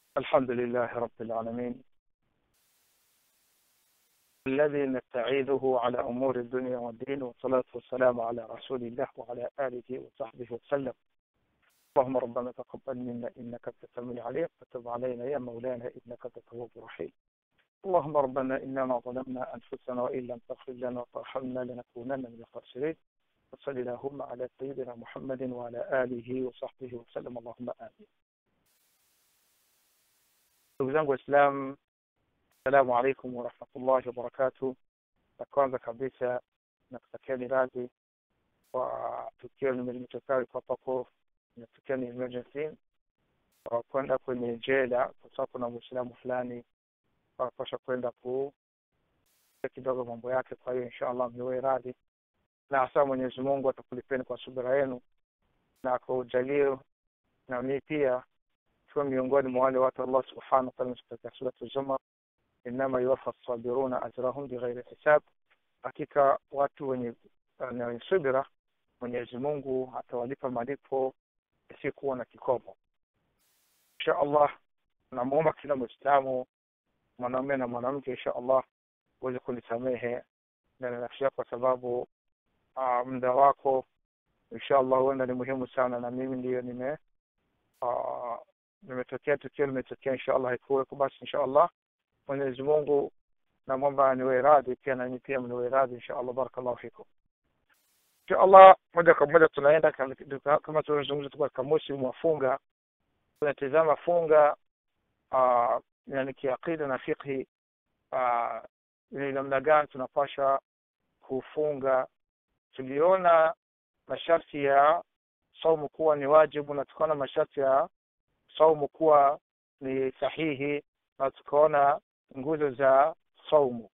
الحمد لله رب العالمين الذي نستعيذه على أمور الدنيا والدين والصلاة والسلام على رسول الله وعلى آله وصحبه وسلم اللهم ربنا تقبل منا إنك أنت السميع العليم وتب علينا يا مولانا إنك أنت التواب الرحيم اللهم ربنا إننا ظلمنا أنفسنا وإن لم تغفر لنا وترحمنا لنكونن من الخاسرين وصل اللهم على سيدنا محمد وعلى آله وصحبه وسلم اللهم آمين ndugu zangu waislam assalamu alaikum warahmatullahi wabarakatu na kwanza kabisa nakutakieni radhi kwa tukio limetokea kwa papo imetokea ni emergency kwa kwenda kwenye jela kwa sababu kuna mwislamu fulani wakosha kwenda ku kidogo mambo yake kwa hiyo insha allah mniwe radhi na hasa mwenyezi mungu atakulipeni kwa subira yenu na kwa ujalio na mii pia tuwe miongoni mwa wale watu Allah subhanahu wa ta'ala katika suratu Zumar, innama yuwaffa sabiruna ajrahum bighairi hisab, hakika watu wenye wenye subira Mwenyezi Mungu atawalipa malipo yasiyokuwa na kikomo. Insha Allah, namuomba kila Muislamu mwanaume na mwanamke, insha Allah uweze kunisamehe ndani ya nafsi yako, kwa sababu uh, muda wako insha Allah huenda ni muhimu sana, na mimi ndiyo nime uh, limetokea tukio limetokea insha allah haikuweko basi insha allah mwenyezi mungu namwomba niwe radhi pia nani pia mniwe radhi insha allah barakallahu fikum insha allah moja kwa moja tunaenda kama tulivyozungumza tuko katika musimu wa funga tunatizama funga uh, yani kiaqida na fiqhi uh, ni namna gani tunapasha kufunga tuliona masharti ya saumu kuwa ni wajibu na tukaona masharti ya saumu kuwa ni sahihi na tukaona nguzo za saumu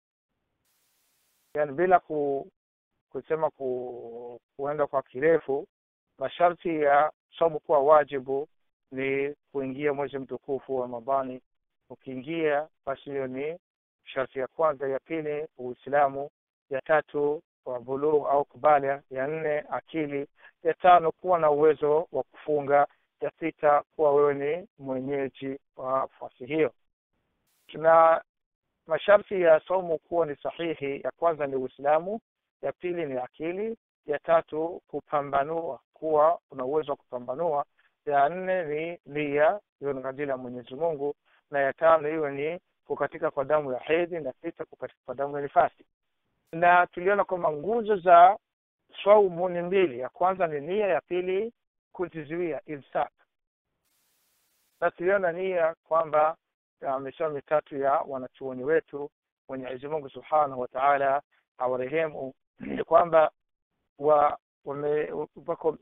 yani bila ku, kusema ku, kuenda kwa kirefu masharti ya saumu kuwa wajibu ni kuingia mwezi mtukufu wa ramadhani ukiingia basi hiyo ni sharti ya kwanza ya pili uislamu ya tatu wa bulugh au kubalia ya nne akili ya tano kuwa na uwezo wa kufunga ya sita kuwa wewe ni mwenyeji wa fasi hiyo na masharti ya saumu kuwa ni sahihi ya kwanza ni uislamu ya pili ni akili ya tatu kupambanua kuwa una uwezo wa kupambanua ya nne ni nia hiyo ni kadili ya mwenyezi mungu na ya tano hiyo ni kukatika kwa damu ya hedhi na sita kukatika kwa damu ya nifasi na tuliona kwamba nguzo za saumu ni mbili ya kwanza ni nia ya pili kujizuia imsak na tuliona nia kwamba misemo mitatu ya wanachuoni wetu mwenyezi mungu subhanahu wa taala awarehemu ni kwamba wa wako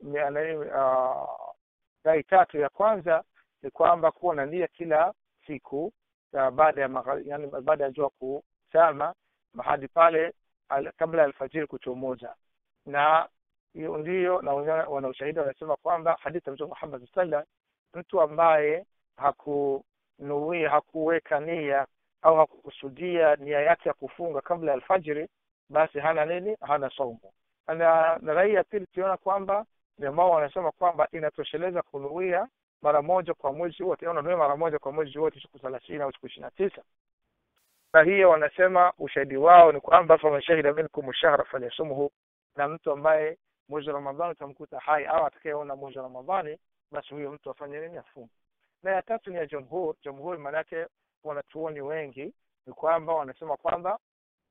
rai tatu ya kwanza ni kwamba kuwa na nia kila siku ya baada ya yani baada ya jua kusama mahadi pale al, kabla ya alfajiri kuchomoza na hiyo ndiyo na wana ushahidi wanasema kwamba hadithi ya mtume Muhammad sallam mtu ambaye hakunuia hakuweka nia au hakukusudia nia yake ya kufunga kabla ya alfajiri basi hana nini hana saumu na, na rai ya pili tuliona kwamba ambao wanasema kwamba inatosheleza kunuia mara moja kwa mwezi wote unanuia mara moja kwa mwezi wote siku thelathini au siku ishirini na tisa na hiyo wanasema ushahidi wao ni kwamba faman shahida minkum shahra falyasumhu na mtu ambaye mwezi wa ramadhani utamkuta hai au atakayeona mwezi wa ramadhani basi huyo mtu afanye nini afunge na ya tatu ni ya jumhur jumhur maanake wanachuoni wengi ni kwamba wanasema kwamba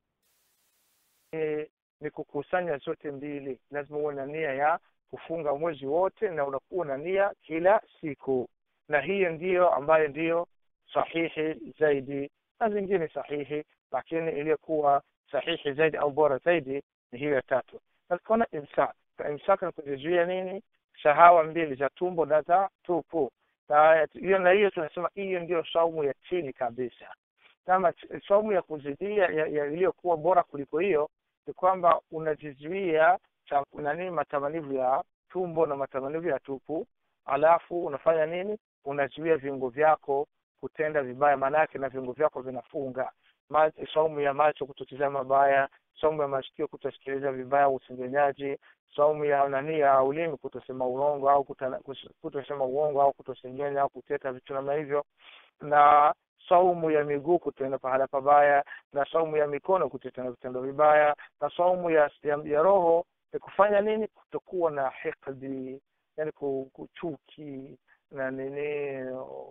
e, ni kukusanya zote mbili lazima uwe na nia ya kufunga mwezi wote na unakuwa na nia kila siku na hiyo ndiyo ambayo ndiyo sahihi zaidi na zingine sahihi lakini iliyokuwa sahihi zaidi au bora zaidi ni hiyo ya tatu na tukaona imsak imsak ni kujizuia nini shahawa mbili za tumbo na za tupu hiyo na hiyo tunasema hiyo ndio saumu ya chini kabisa kama saumu ya kuzidia iliyokuwa bora kuliko hiyo ni kwamba unajizuia nani matamanivu ya tumbo na matamanivu ya tupu alafu unafanya nini unazuia viungo vyako kutenda vibaya maanake na viungo vyako vinafunga saumu ya macho kutotizama mabaya saumu ya masikio kutosikiliza vibaya usengenyaji saumu ya nani ya ulimi kutosema urongo au kutosema uongo au kutosengenya au kuteta vitu namna hivyo na saumu ya miguu kutenda pahala pabaya na saumu ya mikono kutenda vitendo vibaya na saumu ya, ya, ya roho ni kufanya nini kutokuwa na hikdi yani kuchuki na nini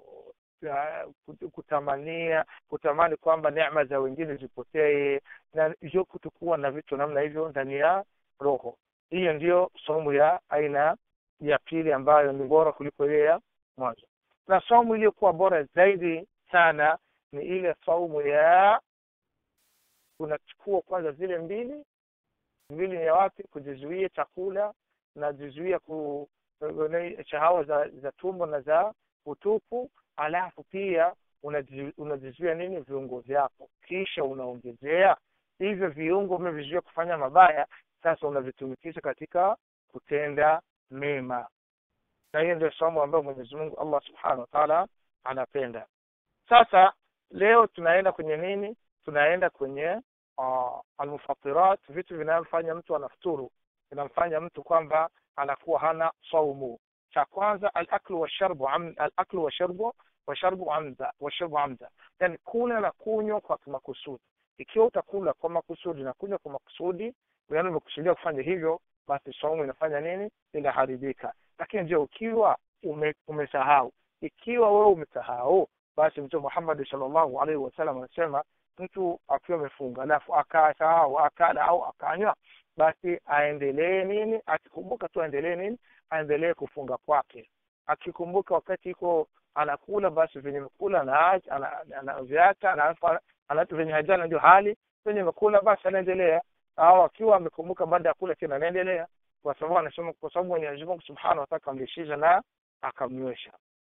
kutamania kutamani kwamba neema za wengine zipotee na hiyo kutokuwa na vitu namna hivyo ndani ya roho hiyo ndiyo somo ya aina ya pili ambayo ni bora kuliko ile ya mwanzo na somo iliyokuwa bora zaidi sana ni ile saumu ya unachukua kwanza zile mbili mbili ni ya wapi kujizuia chakula na jizuia ku shahawa za za tumbo na za utupu alafu pia unajizuia nini viungo vyako kisha unaongezea hivyo viungo umevizuia kufanya mabaya sasa unavitumikisha katika kutenda mema na hiyo ndio somo ambayo mwenyezi mungu allah subhanahu wa taala anapenda sasa leo tunaenda kwenye nini tunaenda kwenye uh, almufatirat vitu vinamfanya mtu anafuturu vinamfanya mtu kwamba anakuwa hana saumu cha kwanza alaklu washarbu alaklu washarbu washarbu amda washarbu amda yani kula na kunywa kwa makusudi ikiwa utakula kwa makusudi na kunywa kwa makusudi yani umekusudia kufanya hivyo basi saumu inafanya nini inaharibika lakini je ukiwa ume, umesahau ikiwa wewe umesahau basi mtume Muhammad sallallahu alaihi wasallam anasema mtu akiwa amefunga alafu akasahau akala au akanywa basi aendelee nini akikumbuka tu aendelee nini aendelee kufunga kwake akikumbuka wakati iko anakula basi venye mekula anaviacha anatu venye hajana ndio hali venye mekula basi anaendelea au akiwa amekumbuka baada ya kula tena anaendelea kwa sababu anasema kwa sababu Mwenyezi Mungu Subhanahu wa Ta'ala akamlishiza na akamnywesha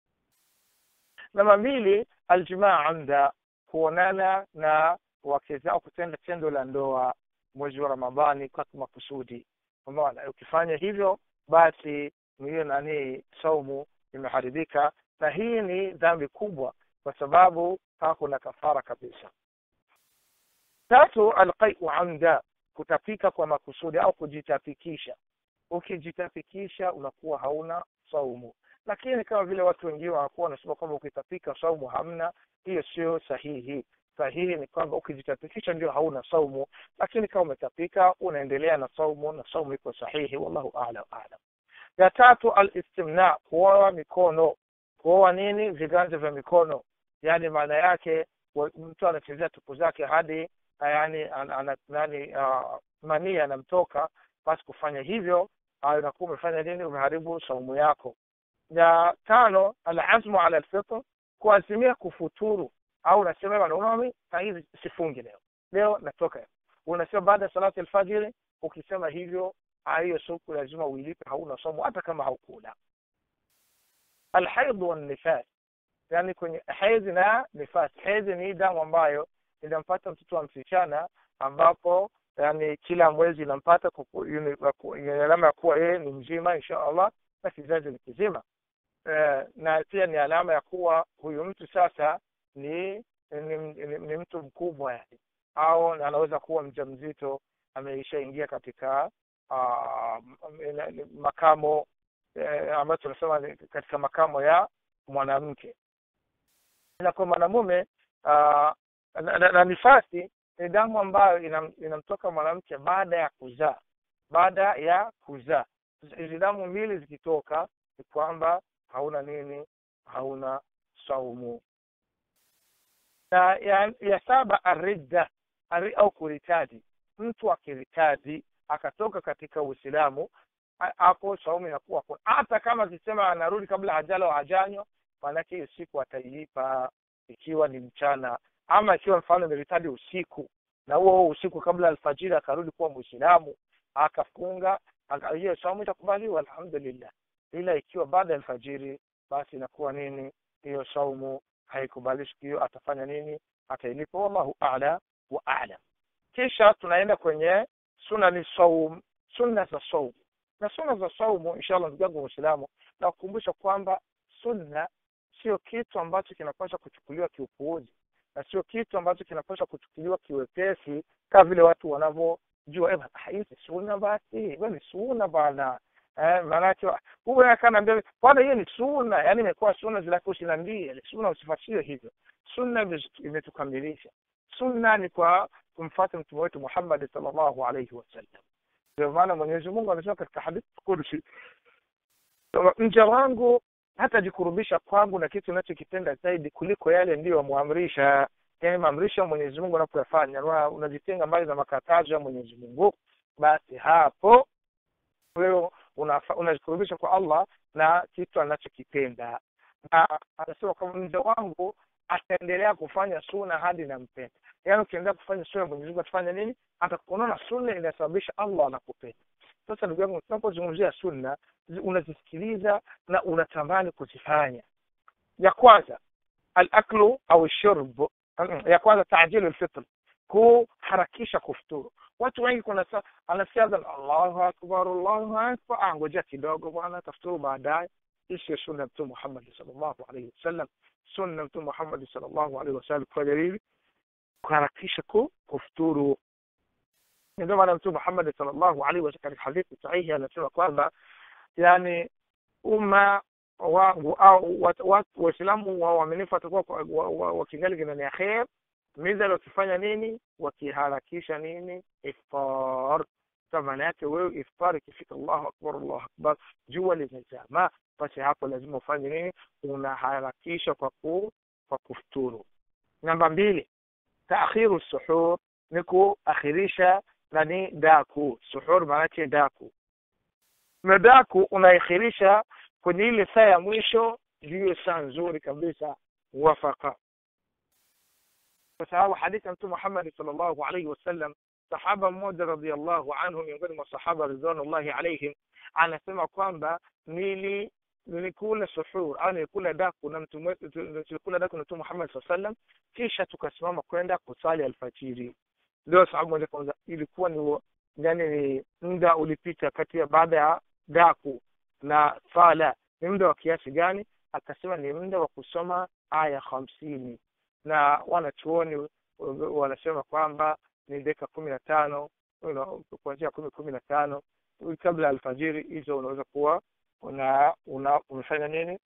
namba mbili aljimaa amda kuonana na wake zao kutenda tendo la ndoa mwezi wa ramadhani kwa makusudi umeona ukifanya hivyo basi hiyo nani saumu imeharibika na hii ni dhambi kubwa kwa sababu hakuna kafara kabisa tatu alqaiu amda kutapika kwa makusudi au kujitapikisha ukijitapikisha unakuwa hauna saumu lakini kama vile watu wengine wanakuwa wanasema kwamba ukitapika saumu hamna hiyo sio sahihi sahihi ni kwamba ukijitapikisha ndio hauna saumu lakini kama umetapika unaendelea na saumu na saumu iko sahihi wallahu a'lam a'lam ya tatu alistimna kuoa mikono kuoa nini viganja vya mikono yani maana yake mtu anachezea tupu zake hadi yani ana, nani uh, mania anamtoka basi kufanya hivyo unakuwa umefanya nini umeharibu saumu yako ya tano alazmu ala alfitr kuazimia kufuturu au unasema bwana unaona hivi sifungi leo leo natoka unasema baada ya salati alfajiri ukisema hivyo hiyo siku lazima uilipe hauna somo hata kama haukula alhaid wanifas yani kwenye hedhi na nifas hedhi ni damu ambayo inampata mtoto wa msichana ambapo yani kila mwezi inampata alama ya kuwa yeye ni mzima insha allah na kizazi ni kizima eh, na pia ni alama ya kuwa huyu mtu sasa ni ni, ni, ni mtu mkubwa yani au anaweza kuwa mjamzito ameishaingia katika uh, makamo eh, ambayo tunasema katika makamo ya mwanamke na kwa mwanamume uh, na, na, na nifasi ni damu ambayo inam, inamtoka mwanamke baada ya kuzaa baada ya kuzaa hizi damu mbili zikitoka ni kwamba hauna nini hauna saumu na ya, ya saba aridda ari, au kuritadi mtu akiritadi akatoka katika uislamu hapo saumu inakuwa hata kama akisema anarudi kabla hajala hajanywa maanake hiyo siku atailipa ikiwa ni mchana ama ikiwa mfano ameritadi usiku na huo huo usiku kabla alfajiri akarudi kuwa mwislamu akafunga hiyo saumu itakubaliwa alhamdulillah ila ikiwa baada ya alfajiri basi inakuwa nini hiyo saumu haikubalishi hiyo atafanya nini atailipa wallahu a'la wa a'lam kisha tunaenda kwenye sunani saum sunna za saum na sunna za saumu inshallah ndugu yangu muislamu na kukumbusha kwamba sunna sio kitu ambacho kinapaswa kuchukuliwa kiupuuzi na sio kitu ambacho kinapaswa kuchukuliwa kiwepesi kama vile watu wanavyojua hizi sunna basi ni sunna bana eh, maanake huyu akanaambia bwana hiyo ni sunna yaani imekuwa sunna zilako usiniambie sunna usifuatilie hivyo sunna ime- imetukamilisha sunna ni kwa kumfuata mtume wetu Muhammad sallallahu alaihi wasallam ndio maana Mwenyezi Mungu anasema katika hadithi kursi mja wangu hatajikurubisha kwangu na kitu unachokipenda zaidi kuliko yale ndiyo amwamrisha yani maamrisho ya Mwenyezi Mungu unapoyafanya na unajitenga mbali na makatazo ya Mwenyezi Mungu basi hapo wewe unafa- unajikurubisha kwa Allah na kitu anachokipenda na anasema kwamba mja wangu ataendelea kufanya suna hadi nampenda yaani ukiendelea kufanya suna Mwenyezi Mungu atafanya nini atakuonana sunna inasababisha Allah anakupenda sasa ndugu yangu tunapozungumzia sunna zi- unazisikiliza na unatamani kuzifanya ya kwanza alaklu au shurb ya kwanza tajilu lfitr kuharakisha kufuturu watu wengi kuna sa- anasikia adhan allahu akbar allahu akbar ah ngojea kidogo bwana tafuturu baadaye hii sio sunna ya mtume muhammadi sallallahu alaihi wasallam sunna ya mtume muhammadi sallallahu alaihi wasallam kwa dalili kuharakisha ku kufuturu ndio maana mtume muhammadi sallallahu alaihi wasallam katika hadithi sahihi anasema kwamba yani umma wangu au wat- wat- waislamu wa waaminifu watakuwa kwa- wa- wa- wakingali kinani ya kher midhali wakifanya nini wakiharakisha nini iftar sa maana yake wewe iftar ikifika allahu akbar allahu akbar jua limezama basi hapo lazima ufanye nini unaharakisha kwa ku kwa kufuturu namba mbili taakhiru suhur ni kuakhirisha nani daku suhur maanake daku na daku unaikhirisha kwenye ile saa ya mwisho ndiyo saa nzuri kabisa wafaka kwa sababu hadithi ya mtume Muhammad sallallahu alaihi wasallam sahaba mmoja radhiallahu anhu miongoni mwa sahaba ridwanullahi alaihim anasema kwamba nili nilikula suhur au nilikula daku na mtume tulikula daku na mtume Muhammad sallallahu alaihi wasallam kisha tukasimama kwenda kusali alfajiri ndio sababu moja kwanza ilikuwa ni yani ni muda ulipita kati ya baada ya daku na sala ni muda wa kiasi gani akasema ni muda wa kusoma aya hamsini na wanachuoni wanasema kwamba ni dakika kumi na tano kuanzia kumi kumi na tano kabla ya alfajiri hizo unaweza kuwa una, una umefanya nini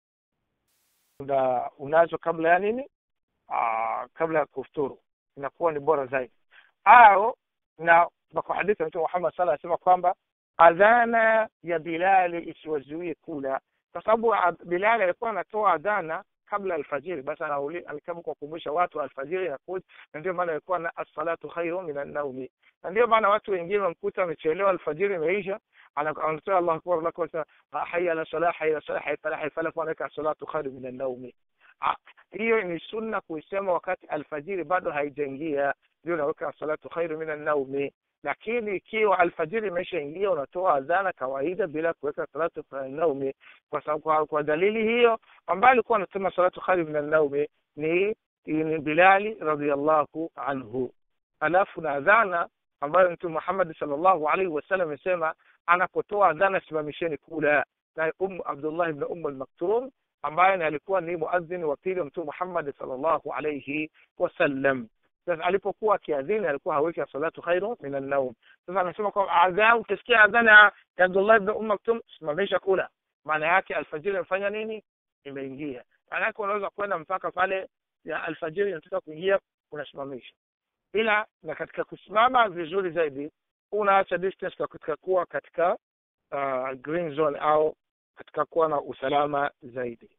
una, unazo kabla ya nini Aa, kabla ya kufuturu inakuwa ni bora zaidi au na kwa hadithi ya mtume Muhammad sala anasema kwamba adhana ya Bilali isiwazuie kula, kwa sababu Bilali alikuwa anatoa adhana kabla alfajiri, basi alikama kuwakumbusha watu alfajiri inakuja, na ndio maana alikuwa na as-salatu khairu min an-nawmi, na ndio maana watu wengine wamkuta amechelewa alfajiri imeisha, anatoa Allahu akbar Allahu akbar, hayya ala salah hayya ala salah hayya falah falah, anaweka as-salatu khairu min an-nawmi. Hiyo ni sunna kuisema wakati alfajiri bado haijaingia, ndio unaweka salatu khairu min an-nawmi lakini ikiwa alfajiri imeshaingia unatoa adhana kawaida bila kuweka salatu naumi kwa sababu kwa, kwa dalili hiyo ambaye alikuwa anasema salatu khairu min naumi ni ni Bilali radhiallahu anhu alafu na adhana ambayo mtume Muhammad sallallahu alaihi wasallam amesema anapotoa adhana simamisheni kula na um Abdullah ibn Umm al-Maktum ambaye alikuwa ni muadhin wa pili wa mtume Muhammad sallallahu alaihi wasallam sasa alipokuwa akiadhini alikuwa haweki salatu khairu min an-nawm. Sasa anasema kwa adhan, ukisikia adhana ya Abdullah ibn Umm Maktum, simamisha kula. Maana yake alfajiri imefanya nini? Imeingia. Maana yake unaweza kwenda mpaka pale ya alfajiri inataka kuingia, unasimamisha. Ila na katika kusimama vizuri zaidi, unaacha distance katika kuwa katika uh, green zone au katika kuwa na usalama zaidi.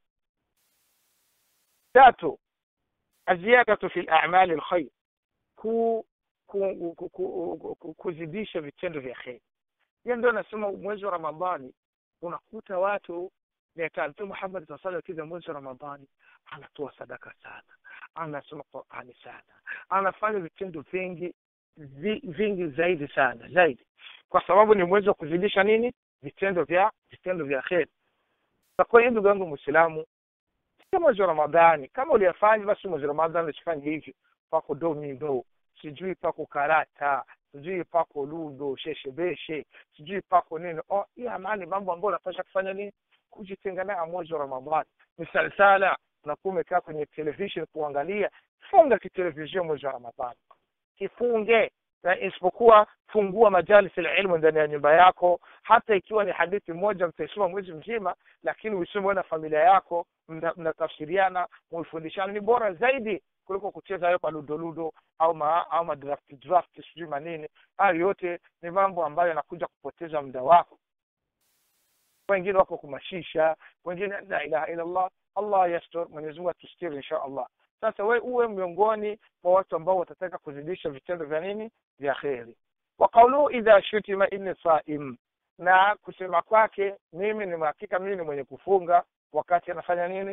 Tatu, aziyadatu fi al-a'mal al-khair ku, ku, ku, ku, ku, kuzidisha vitendo vya kheri. Hiyo ndio nasema mwezi wa Ramadhani unakuta watu Mtume Muhammad sallallahu alaihi wasallam mwezi wa Ramadhani anatoa sadaka sana, anasoma Qur'ani sana, anafanya vitendo vingi vingi zaidi sana zaidi, kwa sababu ni mwezi wa kuzidisha nini? Vitendo vya vitendo vya kheri. Kwa hiyo ndugu yangu Muislamu, sio mwezi wa Ramadhani, kama uliyafanya basi mwezi wa Ramadhani usifanye hivyo pako domino sijui pako karata sijui pako ludo sheshebeshe sijui pako nini oh, hii amani mambo ambayo unapasha kufanya nini kujitenga nayo mwezi wa ramadhani misalsala unakuwa umekaa kwenye television kuangalia funga kitelevisheni mwezi wa ramadhani kifunge na isipokuwa fungua majalis ilmu ndani ya nyumba yako hata ikiwa ni hadithi moja mtaisoma mwezi mzima lakini uisome na familia yako mnatafsiriana muifundishana ni bora zaidi kuliko kucheza hayo maludoludo au ma, au madraft draft sijui manini hayo yote ni mambo ambayo yanakuja kupoteza muda wako wengine wako kumashisha wengine la ilaha illa allah allah yastur mwenyezi mungu atustiri insha allah sasa we uwe miongoni mwa watu ambao watataka kuzidisha vitendo vya nini vya kheri wa qauluhu idha shutima inni saim na kusema kwake mimi ni hakika mimi ni mwenye kufunga wakati anafanya nini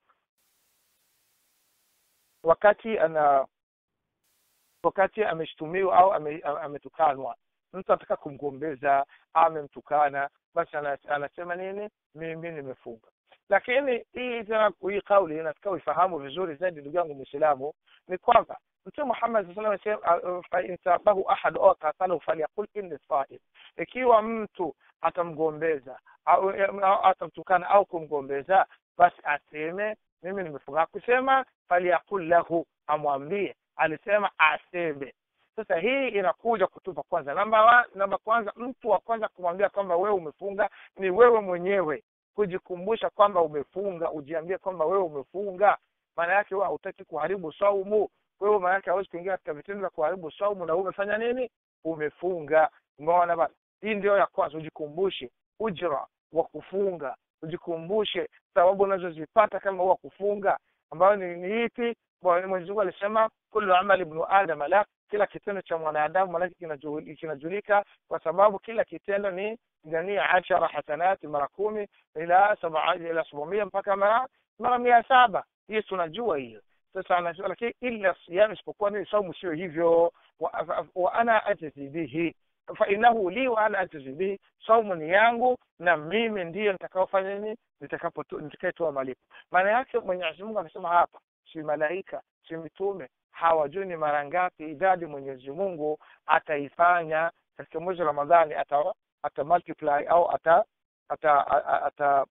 wakati ana wakati ameshtumiwa au ametukanwa ame mtu anataka kumgombeza amemtukana basi anasema nini mimi nimefunga lakini hii tena hii kauli nataka uifahamu vizuri zaidi ndugu yangu mwislamu ni kwamba mtume muhammad saa salam fainsabahu ahad au qatalahu falyaqul inni saim ikiwa mtu atamgombeza au atamtukana au kumgombeza basi aseme mimi nimefunga kusema falyaqul lahu amwambie alisema aseme sasa hii inakuja kutupa kwanza namba wa, namba kwanza mtu wa kwanza kumwambia kwamba wewe umefunga ni wewe mwenyewe kujikumbusha kwamba umefunga ujiambie kwamba wewe umefunga maana yake wewe hautaki kuharibu saumu wewe maana yake hawezi kuingia katika vitendo vya kuharibu saumu na wewe umefanya nini umefunga umeona bana hii ndio ya kwanza ujikumbushe ujra wa kufunga ujikumbushe sababu unazozipata kama huwa kufunga ambayo ni, ni ipi mwenyezi mungu alisema kullu amali ibnu adam la kila kitendo cha mwanadamu manake kinajulika kwa sababu kila kitendo ni jania ashara hasanati mara kumi ila ila sabamia mpaka mara mara mia saba hiyo tunajua hiyo sasa anajua lakini illa siyam isipokuwa nini saumu sio hivyo wa, wa ana ajzi bihi fainahu li wa ana ajzi bihi saumu ni yangu na mimi ndiyo nitakaofanya nini nitakayetoa malipo maana yake mwenyezi mungu amesema hapa si malaika si mitume hawajui ni mara ngapi idadi mwenyezi mungu ataifanya katika mwezi wa ramadhani ata, ata multiply au ata ata ata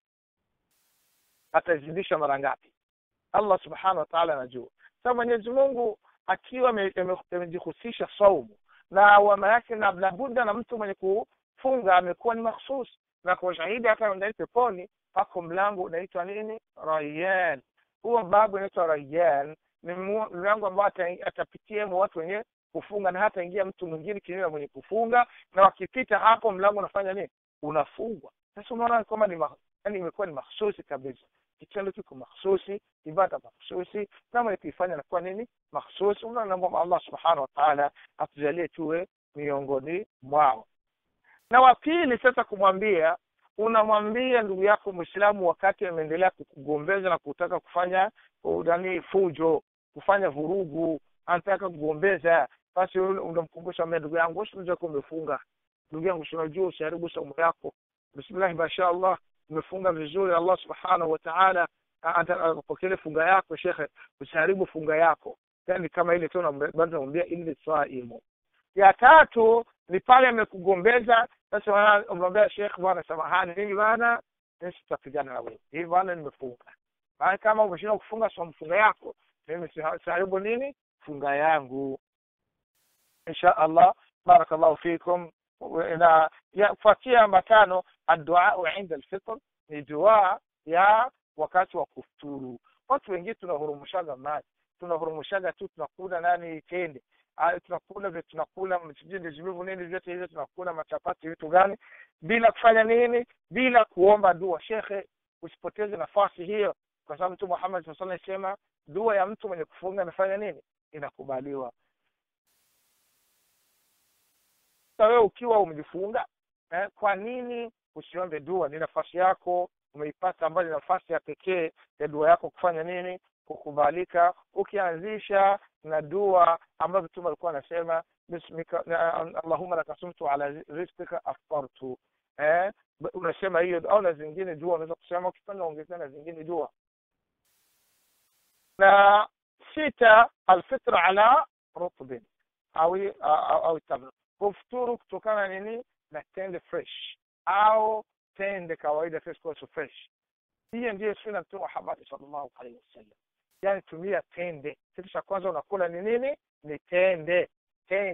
atazidisha mara ngapi allah subhanahu wa taala anajua sa mwenyezi mungu akiwa amejihusisha saumu na wama yake na labudda na mtu mwenye kufunga amekuwa ni makhsus na kwa shahidi hata ndani peponi pako mlango unaitwa nini rayan huo babu unaitwa rayan ni mlango ambao atapitia watu wenye kufunga na hata ingia mtu mwingine kinyume mwenye kufunga na wakipita hapo mlango unafanya nini unafungwa sasa unaona kwamba ni yani imekuwa ni mahsusi kabisa kitendo kiko mahsusi ibada mahsusi na mwenye kuifanya nakuwa nini mahsusi unaomba allah subhanahu wa taala atujalie tuwe miongoni mwao na wa pili sasa kumwambia unamwambia ndugu yako mwislamu wakati ameendelea kukugombeza na kutaka kufanya nani fujo kufanya vurugu anataka kugombeza basi unamkumbusha mbea ndugu yangu usinajua kuwa umefunga ndugu yangu sinajua usiharibu saumu yako bismillahi mashaallah umefunga vizuri allah subhanahu wa taala apokele funga yako shekhe usiharibu funga yako yani kama ile tu namwambia inni saimu ya tatu ni pale amekugombeza sasa unamwambia shekh bwana samahani mimi bana sitapigana na wewe hivi bwana nimefunga maana kama umeshindwa kufunga so funga yako mimi siharibu nini funga yangu insha allah barakallahu fikum na kufuatia matano adduau inda alfitr ni dua ya wakati wa kufuturu watu wengine tunahurumushaga maji tunahurumushaga tu tunakula nani tende tunakula vile tunakula vijivu nini vyote hivyo tunakula machapati vitu gani bila kufanya nini bila kuomba dua shekhe usipoteze nafasi hiyo kwa sababu mtu muhammad saa salam sema dua ya mtu mwenye kufunga amefanya nini inakubaliwa sasa wewe ukiwa umejifunga eh, kwa nini usiombe dua ni nafasi yako umeipata ambayo ni nafasi ya pekee ya dua yako kufanya nini kukubalika ukianzisha na dua ambayo mtume alikuwa anasema bismika allahumma laka sumtu ala rizqika aftartu eh unasema hiyo au na zingine dua unaweza kusema ukipenda ongezea na zingine dua na sita alfitra ala rutbin au au tamr kufuturu kutokana nini na tende fresh au tende kawaida fresh fresh hiyo ndiyo sunna mtume Muhammad sallallahu alaihi wasallam yani tumia tende kitu cha kwanza unakula ni nini ni tende tende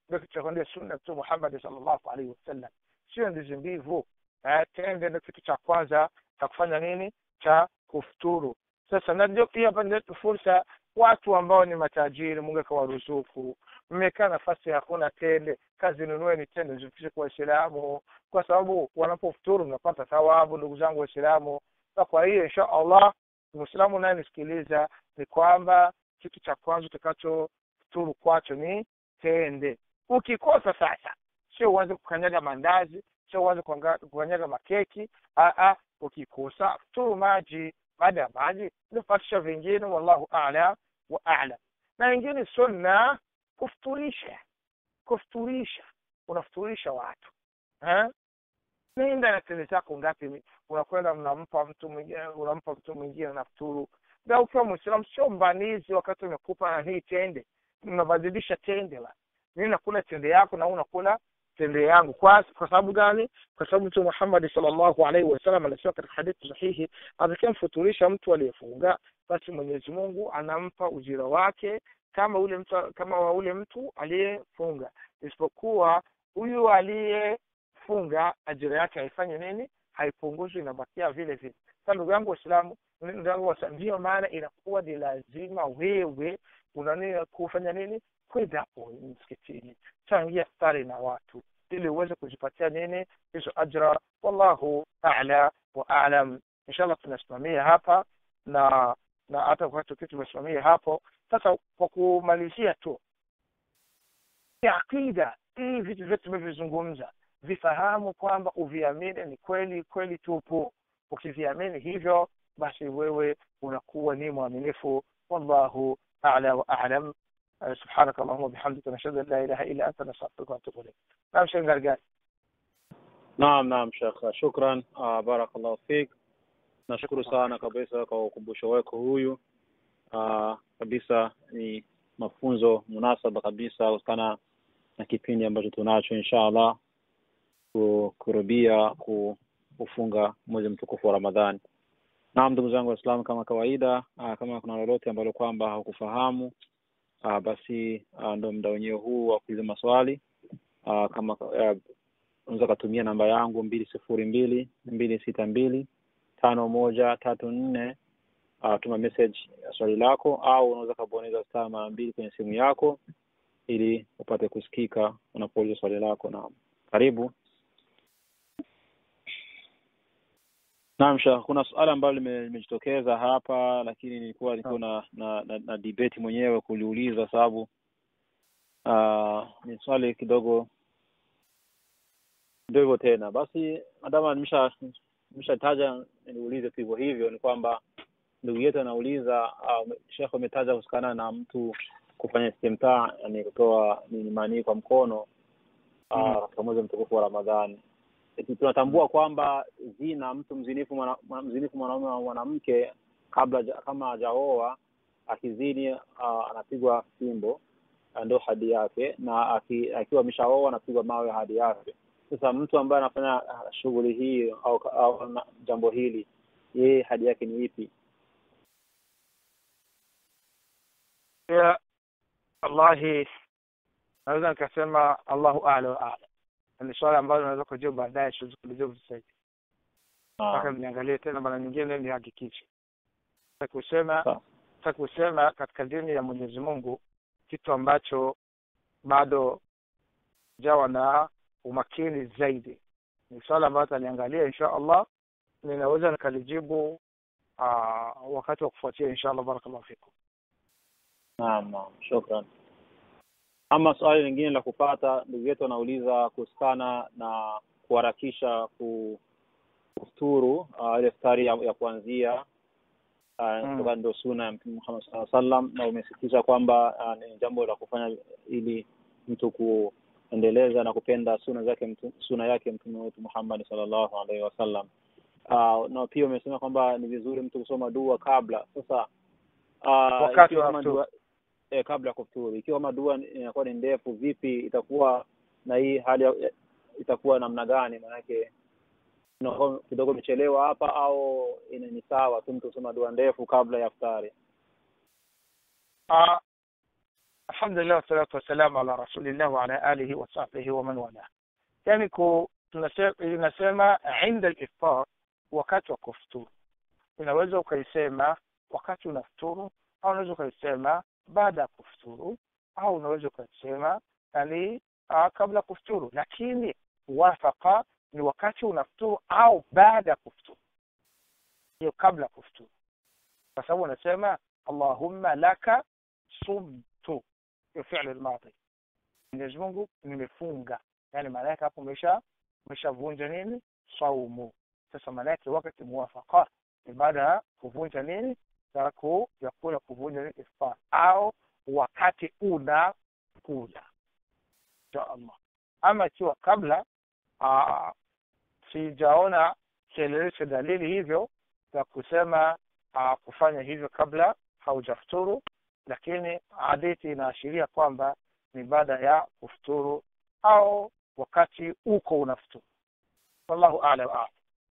ndio kitu cha kuendea sunna mtume Muhammad sallallahu alaihi wasallam sio ndizi mbivu eh, tende ndio kitu cha kwanza cha kufanya nini cha kufuturu sasa na ndio pia hapa ndio fursa watu ambao ni matajiri mungu akawaruzuku mmekaa nafasi hakuna tende kazi nunueni tende zifikishe kwa waislamu kwa sababu wanapofuturu mnapata thawabu ndugu zangu waislamu na kwa hiyo insha allah mwislamu unayenisikiliza ni kwamba kitu cha kwanza utakachofuturu kwacho ni tende ukikosa sasa sio uanze kukanyaga mandazi sio uanze kuanga- kukanyaga makeki Aa, ukikosa futuru maji baada ya maji nifatisha vingine wallahu alam wa alam na wengine sunna kufuturisha kufuturisha unafuturisha watu eh? nenda na tende zako ngapi unakwenda unampa mtu mwingine unampa mtu mwingine na futuru na ukiwa mwislamu sio mbanizi wakati umekupa na hii tende unabadilisha tende la mimi nakula tende yako na wewe unakula tende yangu kwa kwa sababu gani kwa sababu mtume Muhammad sallallahu alaihi wasallam anasema katika hadithi sahihi atakayemfuturisha mtu aliyefunga basi Mwenyezi Mungu anampa ujira wake kama ule mtu kama wa ule mtu aliyefunga isipokuwa huyu aliyefunga ajira yake haifanyi nini haipunguzwi inabakia vile vile sasa ndugu yangu waislamu ndugu yangu waislamu ndiyo maana inakuwa ni lazima wewe unani kufanya nini kwenda msikitini changia stari na watu ili uweze kujipatia nini hizo ajra wallahu a'la wa a'lam inshallah tunasimamia hapa na na hata wakati tukiwa tumesimamia hapo sasa kwa kumalizia tu aqida hii vitu vyote tumevyozungumza vifahamu kwamba uviamini ni kweli kweli tupu ukiviamini hivyo basi wewe unakuwa ni mwaminifu wallahu a'la wa a'lam سبحانك اللهم وبحمدك نشهد ان لا اله الا انت نستغفرك ونتوب اليك نعم شيخ غرقان Naam, naam Sheikh, shukran. Uh, barakallahu fik. Nashukuru sana kabisa kwa ukumbusho wako huyu. Uh, kabisa ni mafunzo munasaba kabisa kutokana na kipindi ambacho tunacho inshallah ku- kurubia ku- kufunga mwezi mtukufu wa Ramadhani. Naam, ndugu zangu Waislamu, kama kawaida, uh, kama kuna lolote ambalo kwamba haukufahamu uh, basi uh, ndo muda wenyewe huu wa kuuliza maswali uh, kama uh, unaweza ukatumia namba yangu mbili sifuri mbili mbili sita mbili tano moja tatu nne uh, tuma message ya swali lako au unaweza ukabonyeza star mara mbili kwenye simu yako ili upate kusikika unapouliza swali lako na karibu naam Sheikh, kuna suala ambalo lime- limejitokeza hapa lakini nilikuwa nilikuwa na, na, na, na debate mwenyewe kuliuliza sababu uh, ni swali kidogo ndio hivyo tena basi madama nimesha nimeshataja niulize tu hivyo hivyo ni kwamba ndugu yetu anauliza uh, shekhe umetaja kuhusikana na mtu kufanya istimtaa yani kutoa nini manii kwa mkono uh, katika mwezi mtukufu wa ramadhani Eti tunatambua kwamba zina mtu mzinifu mwana, mwana- mzinifu mwanaume wa mwanamke kabla ja- kama hajaoa akizini uh, anapigwa fimbo uh, ndo hadi yake na aki, akiwa ameshaoa anapigwa mawe hadi yake sasa mtu ambaye anafanya uh, shughuli hii au, au na, jambo hili yeye hadi yake ni ipi ya wallahi naweza nikasema allahu a'la wa a'lam ni swali ambalo naweza kujibu baadaye siwezi kulijibu sasa hivi mpaka niangalie tena mara nyingine nihakikishe Nataka kusema Sawa. nataka kusema katika dini ya Mwenyezi Mungu kitu ambacho bado jawa na umakini zaidi ni swala ambayo taniangalia insha Allah ninaweza nikalijibu aa, wakati wa kufuatia insha Allah barakallahu fikum Naam, naam, shukran. Ama swali lingine la kupata, ndugu yetu anauliza kuhusikana na kuharakisha ku- kufuturu uh, ile iftari ya, ya kuanzia uh, Mm. kutoka ndio suna ya Mtume Muhammad sallallahu alaihi wasallam, na umesisitiza kwamba uh, ni jambo la kufanya ili mtu kuendeleza na kupenda suna zake mtu, suna yake Mtume wetu Muhammad sallallahu alaihi wasallam. Uh, na pia umesema kwamba ni vizuri mtu kusoma dua kabla. Sasa uh, Wakati ikiwa wa kama kufuturu. dua eh, kabla ya kufuturu. Ikiwa kama dua inakuwa ni ndefu, vipi itakuwa na hii hali ya, itakuwa namna gani? Maanake inakuwa kidogo imechelewa hapa, au ina ni sawa tu mtu kusoma dua ndefu kabla ya iftari? Ah, alhamdulillah wassalatu wassalamu ala rasulillah wa ala alihi wa sahbihi wa man wala yani ku inasema inda al-iftar wakati wa kufuturu unaweza ukaisema wakati unafuturu au unaweza ukaisema baada ya kufuturu au unaweza ukaisema yani uh, kabla kufuturu lakini wafaka ni wakati unafuturu au baada ya kufuturu hiyo kabla ya kufuturu kwa sababu unasema allahumma laka sumtu hiyo fi'l al-madi Mwenyezi Mungu nimefunga yani maana yake hapo umesha umeshavunja nini saumu sasa maana yake wakati muwafaka ni baada ya kuvunja nini taku ya kula kuvunja nini iftar au wakati una kula insha Allah ama ikiwa kabla aa, sijaona kielelezo dalili hivyo za kusema aa, kufanya hivyo kabla haujafuturu lakini hadithi inaashiria kwamba ni baada ya kufuturu au wakati uko unafuturu wallahu a'lam a'lam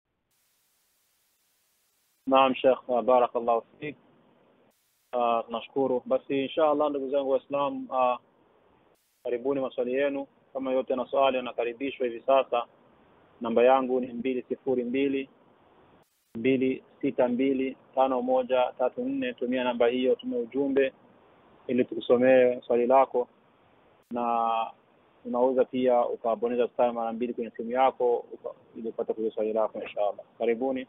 naam shekh barakallahu fik uh, tunashukuru basi insha allah ndugu zangu waislam uh, karibuni maswali yenu kama yote na swali anakaribishwa hivi sasa namba yangu ni mbili sifuri mbili mbili sita mbili tano moja tatu nne tumia namba hiyo tume ujumbe ili tukusomee swali lako na unaweza pia ukabonyeza star mara mbili kwenye simu yako uka- ili upate kujua swali lako inshallah karibuni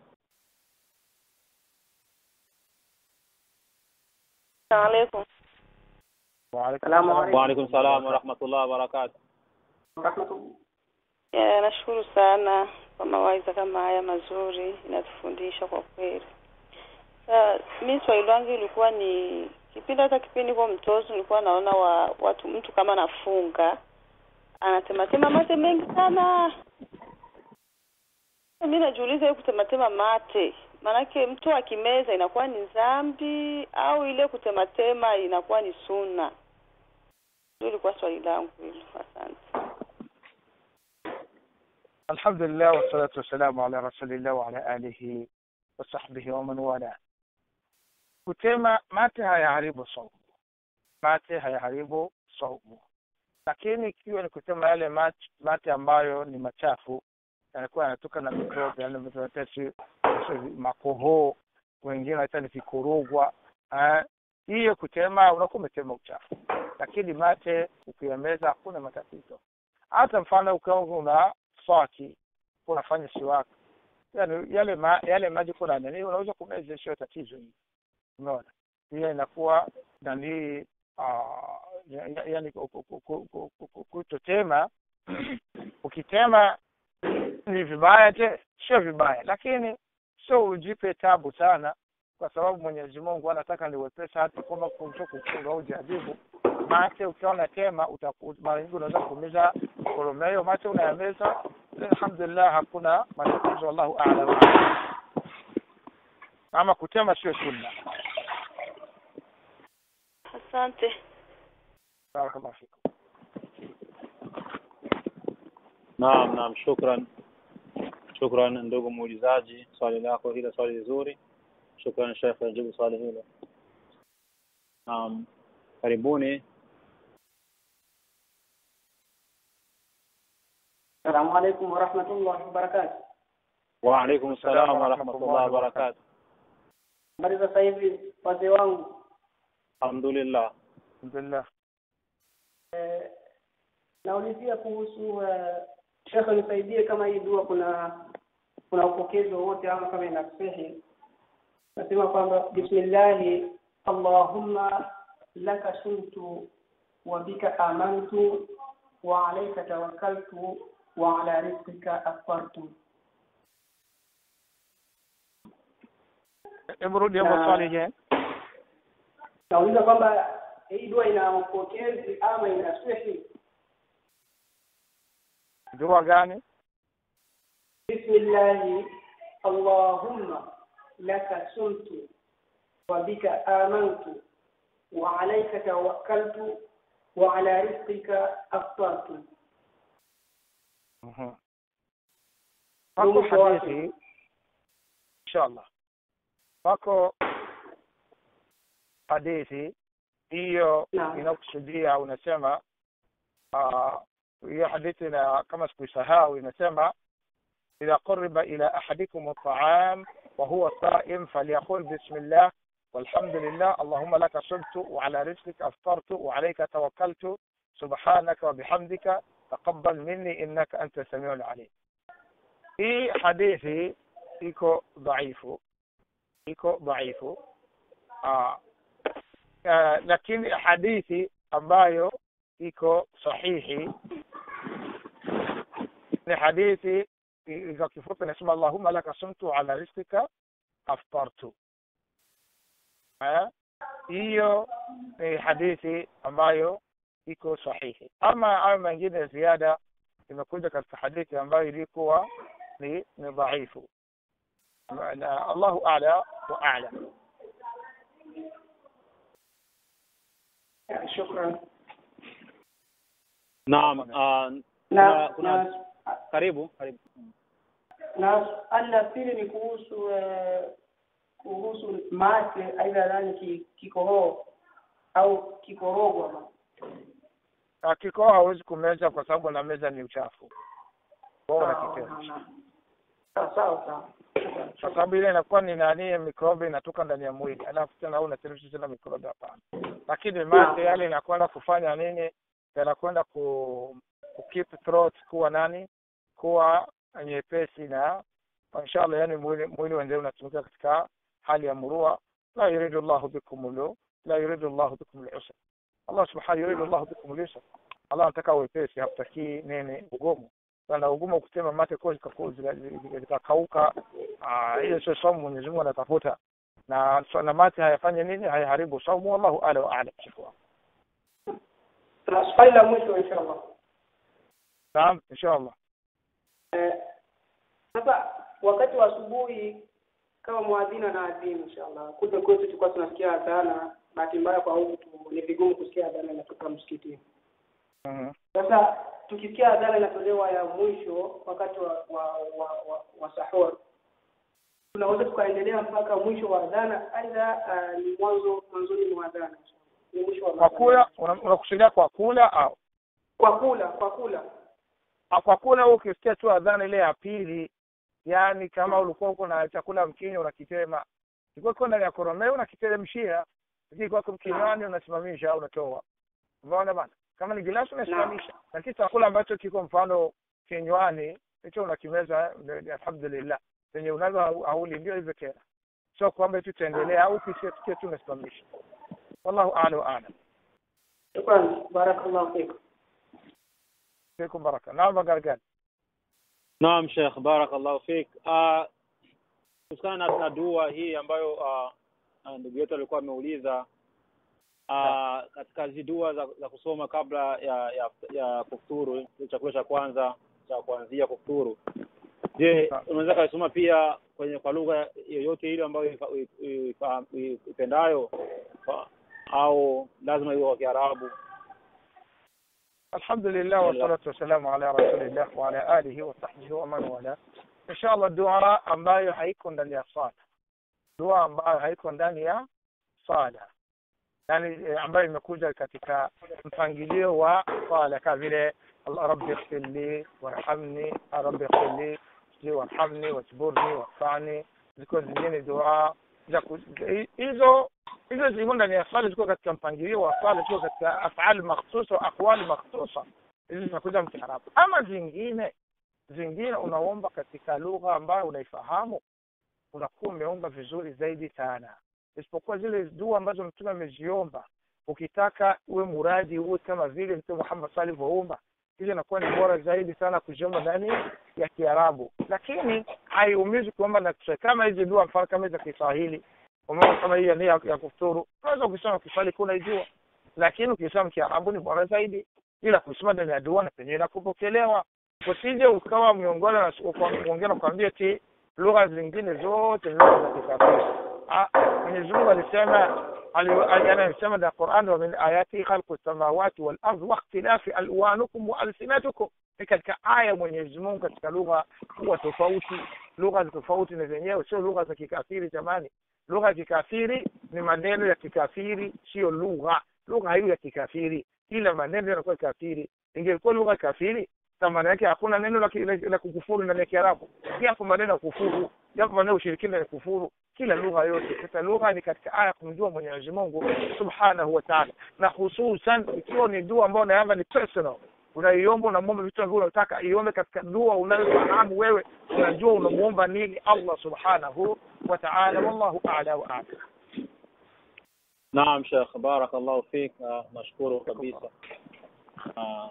السلام عليكم وعليكم السلام السلام عليكم. waalaikum salam warahmatullahi wabarakatu Rahmatullah. Ya, nashukuru sana kwa mawaidha kama haya mazuri, inatufundisha kwa kweli. Sa, mi swali langu ilikuwa ni kipindi hata kipindi kwa mtozo nilikuwa naona wa, watu mtu kama anafunga anatematema mate mengi sana. Mi najiuliza hiyo kutematema mate, maanake mtu akimeza inakuwa ni dhambi au ile kutematema inakuwa ni sunna? Ndio ilikuwa swali langu hilo. Asante. الحمد لله والصلاة والسلام على رسول الله وعلى آله وصحبه ومن والاه kutema mate hayaharibu saumu mate hayaharibu saumu lakini ikiwa ni kutema yale mate, mate ambayo ni machafu yanakuwa yanatoka na mikrobi yani mtetesi makohoo wengine hata ni vikorogwa eh, hiyo kutema unakuwa umetema uchafu lakini mate ukiyameza hakuna matatizo hata mfano ukiwa una swaki unafanya siwaka yani yale ma, yale maji kuna nani unaweza kumeza sio tatizo hii umeona hiyo inakuwa nani ah, ya- ya- yani ku- ku- ku- ku- ku- ku- ku- kutotema ukitema ni vibaya te sio vibaya lakini sio ujipe tabu sana kwa sababu mwenyezi mungu anataka ni wepesa hata kama kumsho kufunga au jaribu mate ukiona tema utaku- mara nyingi unaweza kuumiza koromeo mate unayameza alhamdulillah hakuna matatizo wallahu a'lam ama kutema sio sunna Asante. barakallahu fikum naam naam shukran shukran ndugu muulizaji swali lako hilo swali zuri shukran shekh ajibu swali hilo naam karibuni Assalamu alaikum wa rahmatullahi wa barakatuh. waalaikum salam warahmatullahi wabarakatu Habari za sasa hivi wazee wangu. alhamdulillah alhamdulillah Eh, naulizia kuhusu eh, shekhe nisaidie kama hii dua kuna kuna upokezi wowote ama kama inasihi. Nasema kwamba bismillahi allahumma laka sumtu wa bika amantu wa alayka tawakkaltu wa ala rizqika aftartu. hebu rudi hapo Na- swali je nauliza kwamba hii dua ina upokezi ama ina swehi dua gani bismillahi allahumma laka sumtu wa bika amantu wa alayka tawakkaltu wa ala rizqika aftartu Mhm. Ndio wako mwisho wake. hadithi inshallah wako hadithi hiyo Naam. inakusudia unasema ah, hiyo hadithi na kama sikuisahau inasema idha quriba ila ahadikum at'am wa huwa sa'im falyaqul bismillah والحمد لله اللهم لك صبت وعلى رزقك أفطرت وعليك توكلت سبحانك وبحمدك تقبل مني إنك أنت السميع العليم في حديثي iko dhaifu iko dhaifu ah, ah, lakini hadithi ambayo iko sahihi ni hadithi i- kwa kifupi nasema allahumma laka sumtu ala rizqika aftartu Eh, hiyo ni hadithi ambayo iko sahihi ama hayo mengine ya ziada imekuja katika hadithi ambayo ilikuwa ni ni dhaifu na Allahu a'la wa a'lam Ya, shukran naam ah, na kuna- na karibu karibu na swali la pili ni kuhusu eh, kuhusu mate aidha nani ki- kikohoo au kikorogwa na kikoa hawezi kumeza kwa sababu na meza ni uchafu bora Sawa, kitendo sawa, sawa sawa sawa kwa sababu ile inakuwa ni nani mikrobi inatoka ndani ya mwili alafu tena au unateremsha tena mikrobi hapana lakini mate yale inakwenda kufanya nini yanakwenda ku, ku keep throat kuwa nani kuwa nyepesi na inshallah yani mwili mwili wende unatumika katika hali ya murua la yuridu llahu bikum lu la yuridu llahu bikum lusra allah subhanahu yuridu llahu bikum lusra allah anataka wepesi hakutakii nini ugumu sana ugumu kutema mate kwa zikakauka Ah, hiyo sio saumu Mwenyezi Mungu anatafuta na so- na mate hayafanye nini hayaharibu saumu wallahu ala wa a'lam shukran na swali la mwisho inshallah naam inshallah Eh, sasa wakati wa asubuhi kama mwadhina na adhini inshallah kule kwetu tulikuwa tunasikia adhana bahati mbaya kwa huku tu- ni vigumu kusikia adhana inatoka msikitini Mhm. sasa tukisikia adhana inatolewa ya mwisho wakati wa wa wa, wa, wa sahur tunaweza tukaendelea mpaka mwisho wa adhana aidha uh, ni mwanzo mwanzoni mwa adhana ni mwisho wa kwa adhana. kula una- unakusudia kwa kula au kwa kula kwa kula Ah, kwa kula wewe ukisikia tu adhana ile ya pili yani kama ulikuwa uko na chakula mkinyo unakitema ilikuwa iko ndani ya koromeo unakiteremshia lakini kwa kinywani unasimamisha au unatoa umeona bana kama ni gilasi unasimamisha lakini chakula ambacho kiko mfano kinywani hicho unakimeza ndio, alhamdulillah penye unazo hau- hauli ndio hivyo tena sio kwamba tu tuendelea au kisikia tu unasimamisha wallahu a'lam wa a'lam shukran barakallahu fikum fikum baraka naam gargani Naam Sheikh, barakallahu fik. Uh, kuhusiana na, na dua hii ambayo uh, uh, ndugu yetu alikuwa ameuliza uh, katika hizi dua za, za kusoma kabla ya ya, ya kufuturu, ile chakula cha kwanza cha kuanzia kufuturu. Je, unaweza kaisoma pia kwenye kwa lugha yoyote ile ambayo ifa- i- ifa- i- ipendayo Kwa- au lazima iwe kwa Kiarabu? الحمد لله والصلاة والسلام على رسول الله وعلى آله وصحبه ومن والاه إن شاء الله dua ambayo haiko ndani ya sala dua ambayo haiko ndani ya sala yani eh, ambayo imekuja katika mpangilio wa sala kama vile Allah rabbi ighfirli warhamni rabbi ighfirli sijui warhamni wajburni warfani ziko zingine dua za ku- hizo hizo ziko ndani ya swala ziko katika mpangilio wa swala ziko katika afali makhsusa wa aqwali makhsusa hizi zinakuja mkiarabu ama zingine zingine unaomba katika lugha ambayo unaifahamu unakuwa umeomba vizuri zaidi sana isipokuwa zile dua ambazo mtume ameziomba ukitaka uwe muradi uwe kama vile mtume Muhammad sallallahu alivyoomba hizo inakuwa ni bora zaidi sana kuziomba ndani ya Kiarabu lakini haiumizi kuomba na Kiswahili kama hizi dua mfano kama hizi za Kiswahili umeona kama hii ya nia ya kufuturu unaweza ukisoma Kiswahili kuna ijua lakini ukisoma Kiarabu ni bora zaidi ila kusoma ndani ya dua na penyewe inakupokelewa usije ukawa miongoni na mwingine nakwambia ti lugha zingine zote ni lugha za kikafiri Ah, Mwenyezi Mungu alisema ali- ali- anasema na Qur'an wa min ayati khalqu samawati wal ardh wa ikhtilafi alwanukum wa alsinatukum ni katika aya Mwenyezi Mungu katika lugha huwa tofauti lugha za tofauti na zenyewe sio lugha za kikafiri jamani lugha ya kikafiri ni maneno ya kikafiri sio lugha lugha hiyo ya kikafiri kila maneno yanakuwa kafiri ingekuwa lugha kafiri na maana yake hakuna neno la, la, la kukufuru ndani ya kiarabu yapo maneno ya kufuru yapo maneno ya ushirikina ya kufuru kila lugha yote sasa lugha ni katika aya kumjua mwenyezi mungu subhanahu wa taala na hususan ikiwa ni dua ambayo unaamba ni personal unaiomba unamwomba vitu ambavyo unataka iombe katika dua unayofahamu wewe unajua unamuomba nini allah subhanahu wa taala wallahu ala wa ala naam shekh barakallahu fik uh, nashukuru kabisa uh,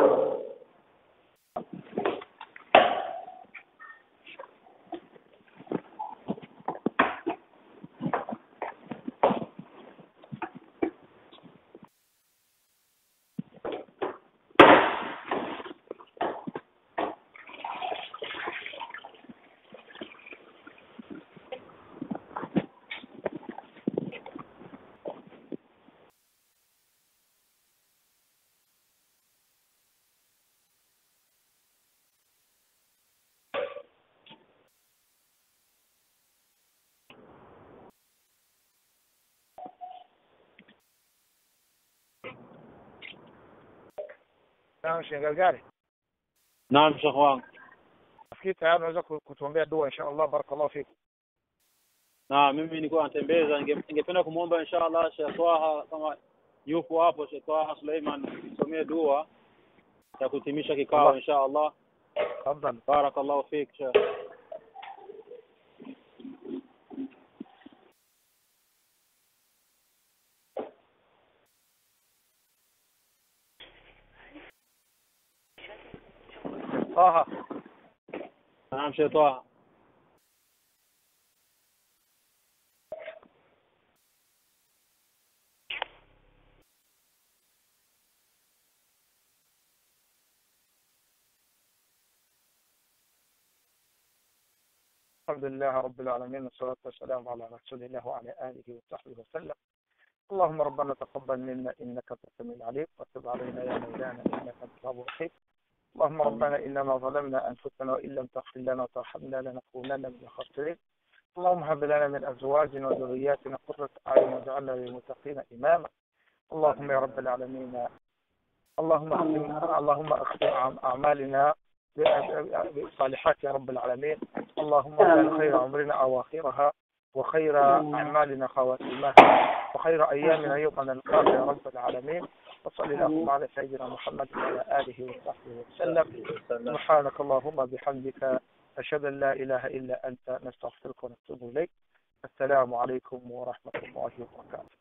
naam shengalgari naam shekh wangu nafikiri tayari unaweza ku- kutuombea dua insha allah barakallahu fik na mimi nilikuwa natembeza ninge- ningependa kumwomba inshallah Sheikh Twaha kama yupo hapo Sheikh Twaha Suleiman tusomee dua ya kuhitimisha kikao Allah. inshallah tafadhal barakallahu fik Sheikh taha naam Sheikh Twaha الحمد لله رب العالمين والصلاة والسلام على رسول الله وعلى آله وصحبه وسلم اللهم ربنا تقبل منا إنك أنت السميع العليم وتب علينا يا مولانا إنك أنت التواب الرحيم اللهم ربنا إننا ظلمنا أنفسنا وإن لم تغفر لنا وترحمنا لنكونن من الخاسرين اللهم هب لنا من أزواجنا وذرياتنا قرة أعين واجعلنا للمتقين إماما اللهم يا رب العالمين اللهم اختم اللهم اختم أعمالنا بالصالحات يا رب العالمين اللهم اجعل خير عمرنا أواخرها وخير أعمالنا خواتيمها وخير أيامنا يوم نلقاك يا رب العالمين وصل اللهم على سيدنا محمد وعلى آله وصحبه وسلم سبحانك اللهم بحمدك أشهد أن لا إله إلا أنت نستغفرك ونتوب إليك السلام عليكم ورحمة الله وبركاته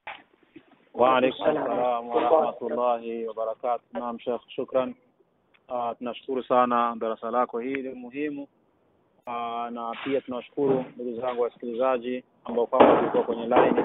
وعليكم السلام warahmatullahi wabarakatu naam shekh shukran uh, tunashukuru sana darasa lako hili muhimu uh, na pia tunawashukuru ndugu zangu wasikilizaji ambao kwamba walikuwa kwenye line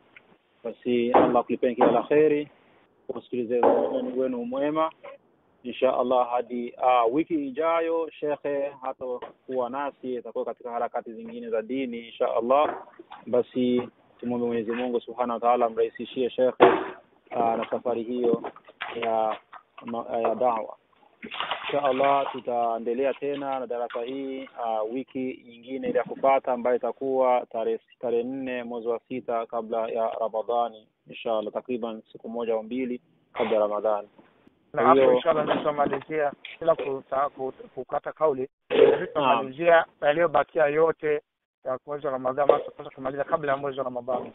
basi allah kulipeni kila la kheri usikilizaji wenu mwema insha allah hadi uh, wiki ijayo shekhe hatakuwa nasi atakuwa katika harakati zingine za dini insha allah basi tumwombe mwenyezi mungu subhanahu wa taala amrahisishie shekhe uh, na safari hiyo ya ma- ya dawa insha allah tutaendelea tena na darasa hii uh, wiki nyingine ile ya kupata ambayo itakuwa tarehe tarehe nne mwezi wa sita kabla ya ramadhani insha allah takriban siku moja au mbili kabla ya ramadhani na Kwa hapo hiyo- inshallah ndio tutamalizia bila kuta- ku- kukata kauli ndio tutamalizia yaliyobakia yote ya mwezi wa Ramadhani ambayo tutapaswa kumaliza kabla ya mwezi wa Ramadhani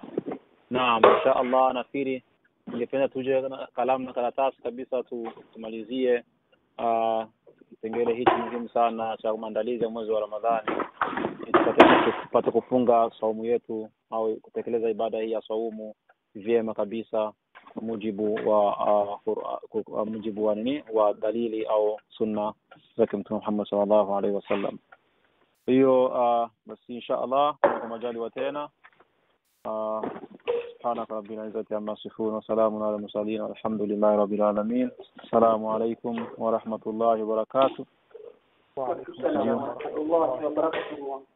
naam insha allah nafikiri ningependa tuje na kalamu na karatasi kabisa tu, tumalizie uh, kipengele hichi muhimu sana cha maandalizi ya mwezi wa ramadhani ili tupate tupate kufunga saumu yetu au kutekeleza ibada hii ya saumu vyema kabisa kwa mujibu wa uh, Qur'an- kwa mujibu wa nini wa dalili au sunna zake mtume Muhammad sallallahu alaihi wasallam hiyo uh, basi insha allah kwa majaliwa tena uh, سبحانك رب العزة عما يصفون وسلام على المرسلين والحمد لله رب العالمين السلام عليكم ورحمة الله وبركاته وعليكم السلام ورحمة الله وبركاته